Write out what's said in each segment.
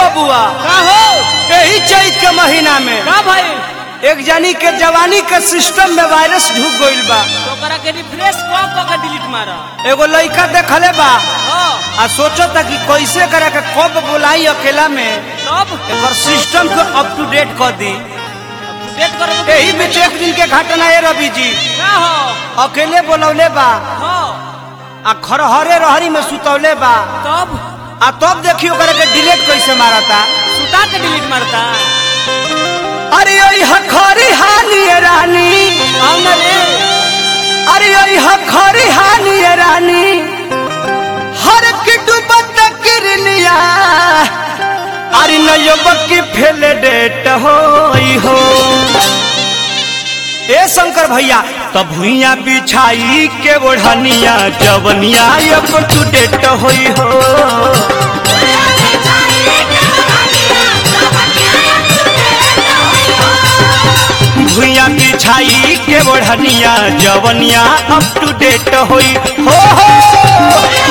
बबुआ का हो यही चैत के महीना में का भाई एक जनी के जवानी के सिस्टम में वायरस ढुक गईल बा तो ओकरा के रिफ्रेश क क के डिलीट मारा एगो लड़का देखले बा हां आ सोचता कि कैसे करे के कब बुलाई अकेला में तब एकर सिस्टम को अप टू डेट कर दी डेट कर यही बीच एक दिन के घटना है रवि जी का हो अकेले बोलौले बा हां आ खरहरे रहरी में सुतौले बा तब आ तब देखी ओकरा के डिलीट कैसे मारता सुता के डिलीट मारता अरे ओई हखरी हानी रानी आओ ना रे अरे ओई हखरी हानी रानी हर किटू बत किरनिया अरे नयो बक्की फेले डेट होई हो ए शंकर भैया तब भुइया बिछाई के ओढ़निया जवनिया अप टू डेट होई हो भुइया बिछाई के ओढ़निया जवनिया अप टू डेट होई हो हो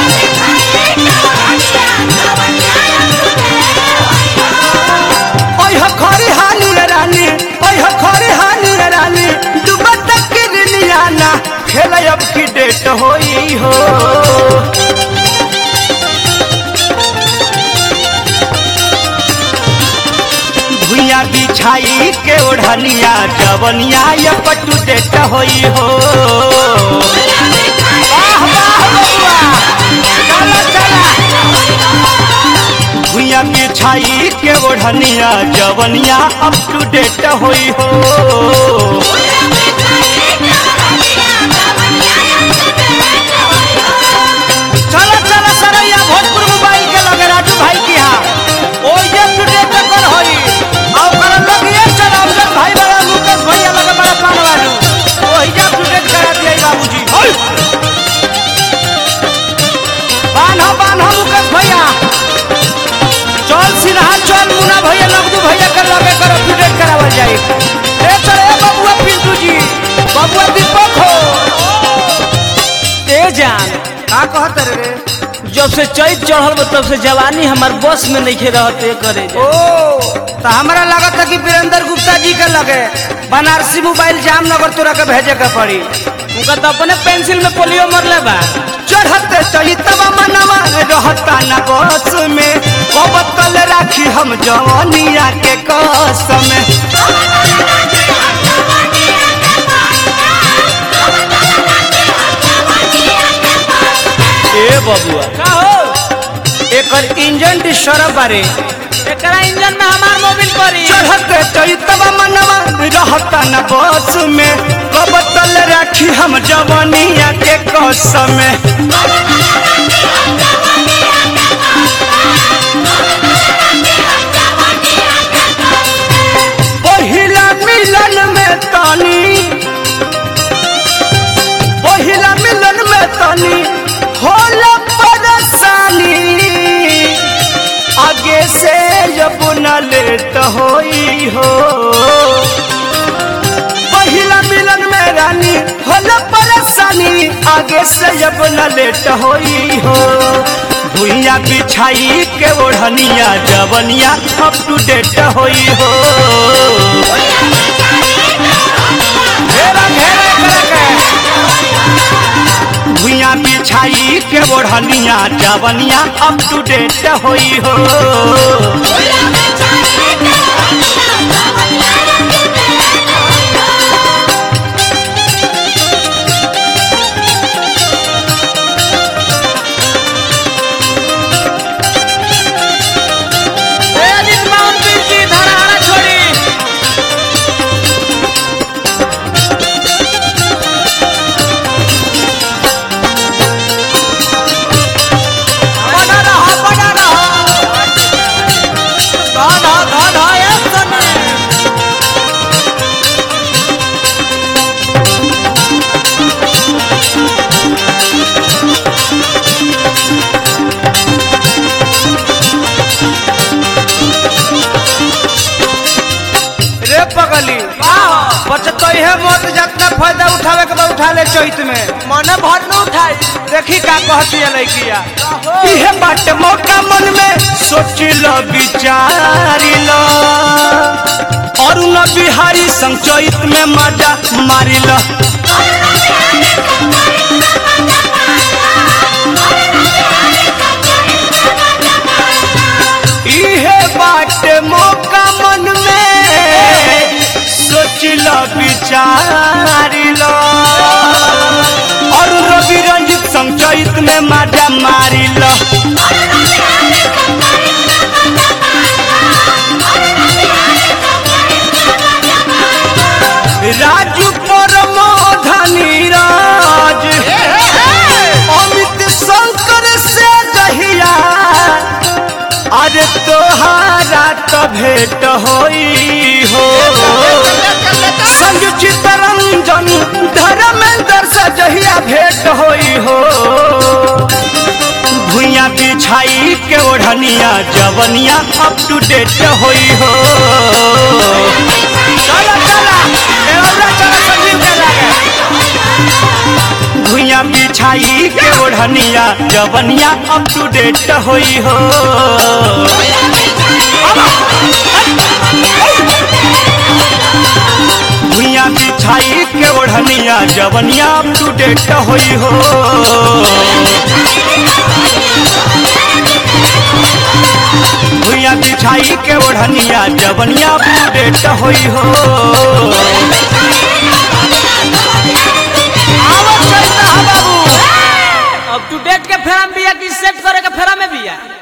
ओय हखरी हानी रानी ओय हखरी हानी रानी डूबत किरनिया ना खेल अब की डेट होई हो भुइया बिछाई के ओढ़निया जवनिया ये पटू डेट होई हो वाह वाह बबुआ चला चला भुइया बिछाई के ओढ़निया जवनिया अप टू डेट होई हो चला चला सरैया भोजपुर मोबाइल के लगे राजू भाई की यहाँ ओ ये टू डेट कर होई और कर लगिए चला अफजल भाई बड़ा मुकेश भैया लगे बड़ा पान वालू ओ हिजा टू डेट करा दिया बाबूजी होई बान्हा बान्हा मुकेश भैया चल सिन्हा चल मुना भैया नगदू भैया कर लगे कर अपडेट करावल जाई ए चल ए बबुआ पिंटू जी बबुआ दीपक हो ए जान का कहत रे जब से चैत चढ़ल बा तब से जवानी हमार बस में नहीं रहते करे ओ तो हमरा लागत है कि वीरेंद्र गुप्ता जी के लगे बनारसी मोबाइल जामनगर तोरा के भेजे के पड़ी उनका तो अपने पेंसिल में पोलियो मरले बा चढ़ते चहितवा मनवा रहता न बस में कबतल राखी हम जवानिया के कसम ए बबुआ का हो एकर इंजन डिस्टर्ब बारे एकरा इंजन में हमार मोबिल पड़ी चढ़ते चैतवा मनवा रहता न बस में कबतल राखी हम जवानिया के कसम पहिला मिलन में तनी पहिला मिलन में तनी होला परेशानी आगे से जब न लेट होई हो पहिला मिलन में रानी होला परेशानी आगे से जब न लेट होई हो भुइया बिछाई के ओढ़निया जवनिया अप टू डेट होई हो घेरा घेरा करा के भुइया बिछाई के ओढ़निया जवनिया अप टू डेट होई हो ए अजीत माउंट जी धराड़ा छोड़ी बना रहा बना रहा उठा ले चैत में मने भर न उठाई देखी का कहती है लड़किया इहे बाटे मौका मन में सोच लो विचारी लो अरुण बिहारी संग चैत में मजा मारी लो इहे बाटे मौका मन में सोच लो विचारी लो और रवि रंजित संग चैत में मजा मारी लो राजू परमोधनी राज अमित शंकर से दहिया अरे तोहारा तो भेंट होई हो संग चितरंजन धर्मेंद्र से जहिया भेंट होई हो भुइया बिछाई के ओढ़निया जवनिया अप टू डेट होई हो चला चला ए औरा चला संजीव के लागे भुइया बिछाई के ओढ़निया जवनिया अप टू डेट होई हो भुइया बिछाई के ओढ़निया जवनिया अप टू डेट होई हो भुइया बिछाई के ओढ़निया जवनिया अप टू डेट होई हो अब टू डेट के फेरा में बिया कि सेट करे के फेरा में बिया